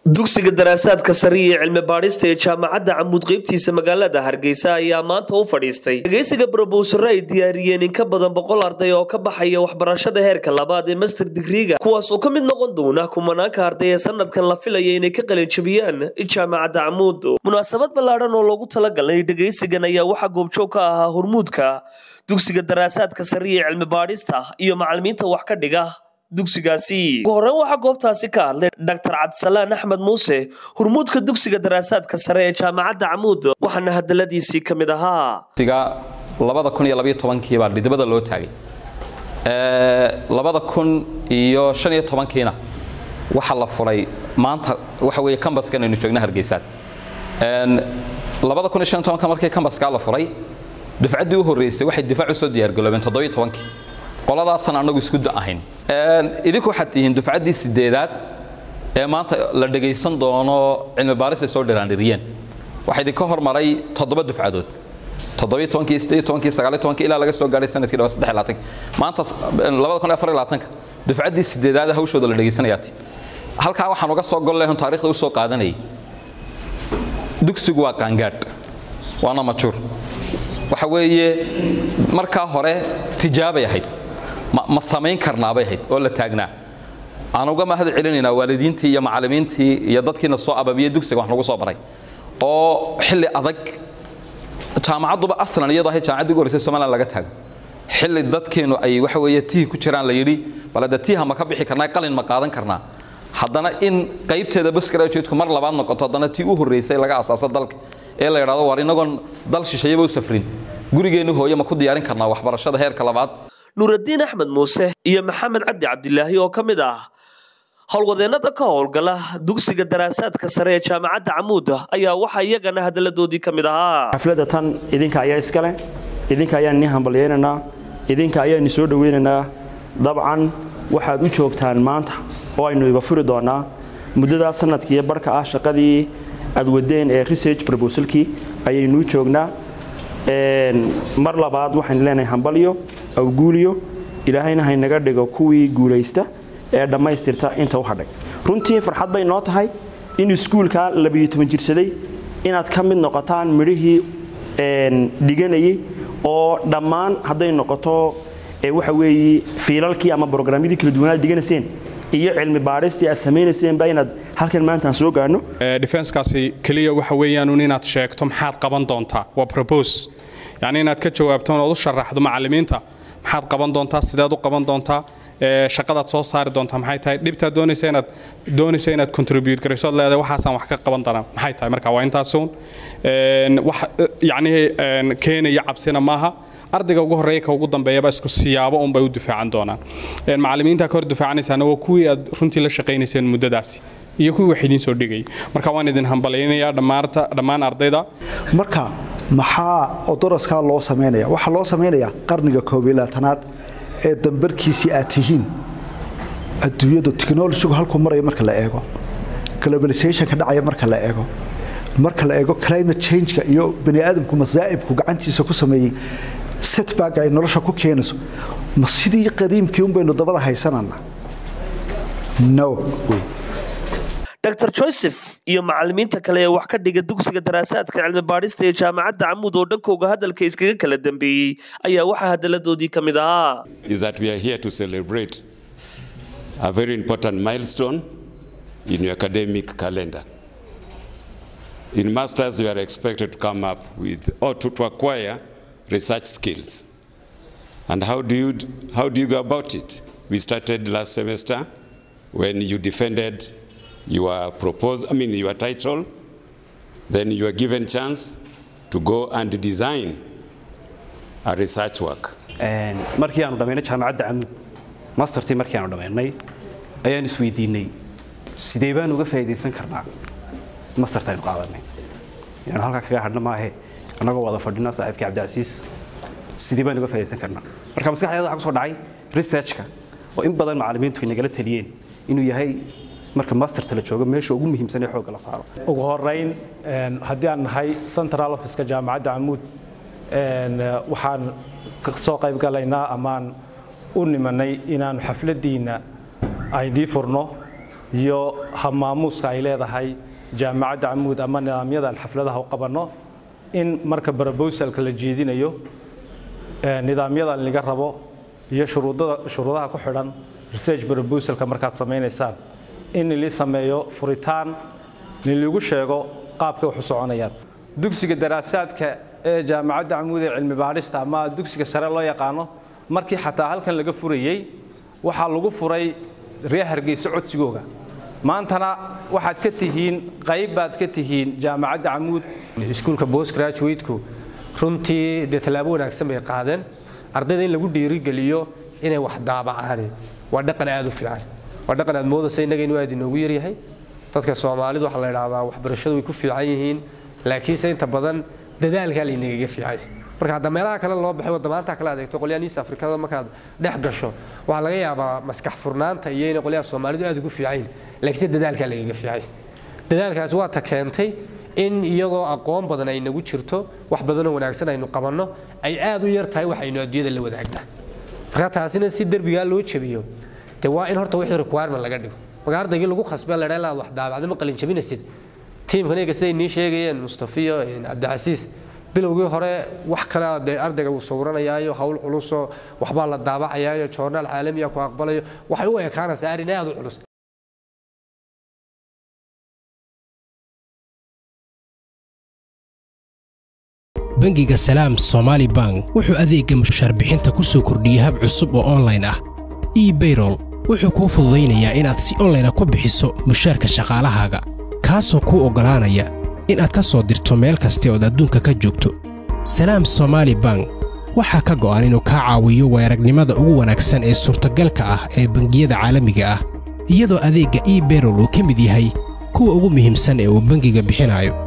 dugsiga daraasaadka sare iyo cilmi baadhista ee jaamacadda camuud qeybtiisa magaalada hargeysa ayaa maanta u fadhiistay dhegeysiga brobowsaro ay diyaariyeen in ka badan boqol arday oo ka baxaya waxbarashada heerka labaad ee master digriga kuwaas oo ka mid noqon doona kumanaanka arday ee sanadkan la filaya inay ka qalinjabiyaan jaamacadda camuud munaasabad ballaadhan oo loogu talagalay dhegeysigan ayaa waxaa goobjoog ka ahaa hormuudka dugsiga daraasaadka sare iyo cilmi baadhista iyo macalimiinta wax ka dhiga dugsigaasi ugu horreyn waxaa goobtaasi ka hadlay dr cabdisalaan axmed muuse hormuudka dugsiga daraasaadka sare ee jaamacadda camuud waxaana hadaladiisii ka mid ahaa labada kun iyo labaiyo tobankii baa dhidibada loo taagay labada kun iyo shan iyo tobankiina waxaa la furay maanta waxa weeye kambaskan aynu joogna hargeysaad labada kun iyo shan iyo tobanka markii kambaskaa la furay dufcaddii u horreysay waxay difaac usoo diyaargaloobeen toddobiyo tobankii qoladaasan annagu isku da ahayn idinku waxaad tihiin dufcaddii sideedaad ee maanta la dhegaysan doono cilmi baaris ay soo dhiraandhiriyeen waxaa idinka hormaray toddoba dufcadood toddobiyo tobankii sideed tobankii sagaaliyo tobankii ilaa laga soo gaadhay sanadkii dhawa saddex laatanka maanta labada kun iyo afar iyo labaatanka dufcaddii sideedaad hawshooda la dhegaysanayaati halkaa waxaan uga soo gol lehon taarikhda usoo qaadanayay dugsigu waa qaangaadh waana majuur waxa weeye markaa hore tijaabay ahayd ma samayn karnaabay ahayd oo la taagnaa aan uga mahad celinaynaa waalidiintii iyo macallimiintii iyo dadkiina soo ababiyey dugsiga wax nagu soo baray oo xilli adag jaamacadduba aslan iyadoo ahayd jaamacaddii ugu horreysay somaliland laga taago xilli dadkeennu ay waxa weeye tihi ku jiraan la yidhi bal hadda tiiha ma ka bixi karnaa qalin ma qaadan karnaa haddana in qaybteeda basgraduateku mar labaad noqoto haddana tii u horreysay laga asaaso dalka ee la yidhahdo war inagoon dal shishayaba u safrin gurigeennu hooye ma ku diyaarin karnaa waxbarashada heerka labaad nuuraddiin axmed muuse iyo maxamed cabdi cabdilaahi oo ka mid ah howlwadeennada ka howlgala dugsiga daraasaadka sare ee jaamacadda camuud ayaa waxaa iyagana hadalladoodii ka mid ahaa xafladda tan idinka ayaa iskale idinka ayaan nii hambalyaynaynaa idinka ayaani soo dhowaynaynaa dabcan waxaad u joogtaan maanta oo aynu iba furi doonaa muddadaa sanadkiiyo barhka ah shaqadii aad wadeen ee research proposalkii ayaynuu joognaa mar labaad waxaynu leenahay hambalyo awguuliyo ilaahayna haynaga dhigo kuwii guulaysta ee dhammaystirta inta u hadhay runtii farxad bay noo tahay in iskuulka labiyo toban jirsaday inaad ka mid noqotaan midhihii dhiganayay oo dhammaan hadday noqoto waxa weeye fiilalkii ama brograamyadii kala duwanaad dhiganayseen iyo cilmi baadhistii aad samaynayseenba inaad halkan maanta aan soo gaadhno defenskaasi keliya waxa weeyaanun inaad sheegto maxaad qaban doontaa waa propose yacni inaad ka jawaabto ood u sharaxdo macallimiinta maxaad qaban doontaa sideed u qaban doontaa shaqadaad soo saari doontaa maxay tahay dhibtaad doonaysa inaad doonaysa inaad contribute garayso ad leedahay waxaasaan wax ka qaban doonaa maxay tahay marka waa intaasuun wax yacni keenaya cabsina maaha ardayga ugu horreeya ka ugu dambeeyaba isku siyaabo unbay u difaacan doonaan macallimiinta ka hor difaacanaysaana waa kuwii aad runtii la shaqaynayseen muddadaasi iyo kuwii wax idiin soo dhigay marka waan idin hambalaynayaa dhammaarta dhammaan ardayda marka maxaa odoraskaa loo samaynaya waxaa loo samaynayaa qarniga koob iyo labaatanaad ee dambarkiisii aad tihiin adduunyadu technologigu halkuu maraya marka la eego globalizationka dhacaya marka la eego marka la eego climate changeka iyo bani aadamku masaa'ibku gacantiisa ku sameeyey setback ay nolosha ku keenayso ma sidii qadiimkii un baynu dabada haysanana no dr joseph iyo macallimiinta kale ee wax ka dhiga dugsiga daraasaadka cilmi baadhista ee jaamacadda camuud oo dhankooga hadalka iskaga kala dambeeyey ayaa waxaa hadalladoodii ka mid ahaa is that we are here to celebrate a very important milestone in your academic calendar. In masters, you are expected to come up with or to, to acquire research skills. And how do you how do you go about it? We started last semester when you defended your proposal, I mean your title. Then you are given chance to go and design a research work. markii aanu dhammaynay jaamacadda camud mastertii markii aanu dhammaynay ayaan isweydiinay sidee baan uga faa'iidaysan karnaa masterta aynu qaadanay yaanu halkaa kaga hadhna maahe annagoo wada fadhina saaxiibkii cabdicasiis sidee baan uga faa'iidaysan karnaa marka maskaxdeeda waxaa kusoo dhacay researchka oo in badan macallimiintu ay nagala taliyeen inuu yahay marka masterta la joogo meesha ugu muhiimsan ee xoogga la saaro ugu horeyn haddii aan nahay central officeka jaamacadda camuud waxaan soo qayb galaynaa amaan u nimanay inaanu xafladdiinna aydii furno iyo habmaamuuska ay leedahay jaamacadda camuud ama nidaamyadan xafladaha u qabanno in marka brobosalka la jeedinayo nidaamyadan laga rabo iyo shuruudaha ku xidhan research brobosalka markaad samaynaysaan in li sameeyo furitaan lilagu sheego qaabkay wax u soconayaan dugsiga daraasaadka ee jaamacadda camuud ee cilmi baadhista ama dugsiga sare loo yaqaano markii xataa halkan laga furayey waxaa lagu furay reer hargeysa codsigooga maantana waxaad ka tihiin qayb baad ka tihiin jaamacadda camuud iskuulka post graduateku runtii dee tallaabo wanaagsan bay qaadeen ardayda in lagu dhiirigeliyo inay wax daabacaan waa dhaqan aad u fiican waa dhaqan aad moodaysa innaga inuu aad inoogu yaryahay dadka soomaalidu waxaa la idhahdaa waxbarashadu way ku fiican yihiin laakiinse inta badan dadaalkaa laynagaga fiicay marka hadda meelaha kale loo baxay wadamaanta kale adeegto qolyahan east afrikada markaad dhex gasho waxaa laga yaabaa maskax furnaanta iyo inay qolyaha soomaalidu aad ugu fiicayn laakiinse dadaalkaa lagaga fiicay dadaalkaasi waa ta keentay in iyadoo aqoon badan ay nagu jirto wax badanoo wanaagsan aynu qabanno ay aad u yar tahay waxaynu adduunyada la wadaagnaa marka taasina si derbigaa loo jabiyo de waa in horta wixii requirement laga dhigo marka ardaygii lagu khasbee la dhaha wax daabacda ma qalin jabinaysid tiimkan iyaga siday nii sheegayeen mustafiyo cabdicasiis bilowgii hore wax kale dee ardayga uu sawranayaayo hawl culusoo waxbaa la daabacayaayo joornaal caalamiya ku aqbalayo waxay u ekaanaysaa arrin aad u culus bangiga salaam somaali bank wuxuu adeegga mushaarbixinta ku soo kordhiyey hab cusub oo onlayn ah ebayrol wuxuu kuu fududaynayaa inaad si onlayna ku bixiso mushaarka shaqaalahaaga kaasoo kuu oggolaanaya inaad ka soo dirto meel kasta ood adduunka ka joogto salaam somaali bank waxaa ka go'an inuu kaa caawiyo weeragnimada ugu wanaagsan ee suurtagalka ah ee bangiyada caalamiga ah iyadoo adeegga ebayrol uu ka mid yahay kuwa ugu muhiimsan ee uu bangiga bixinayo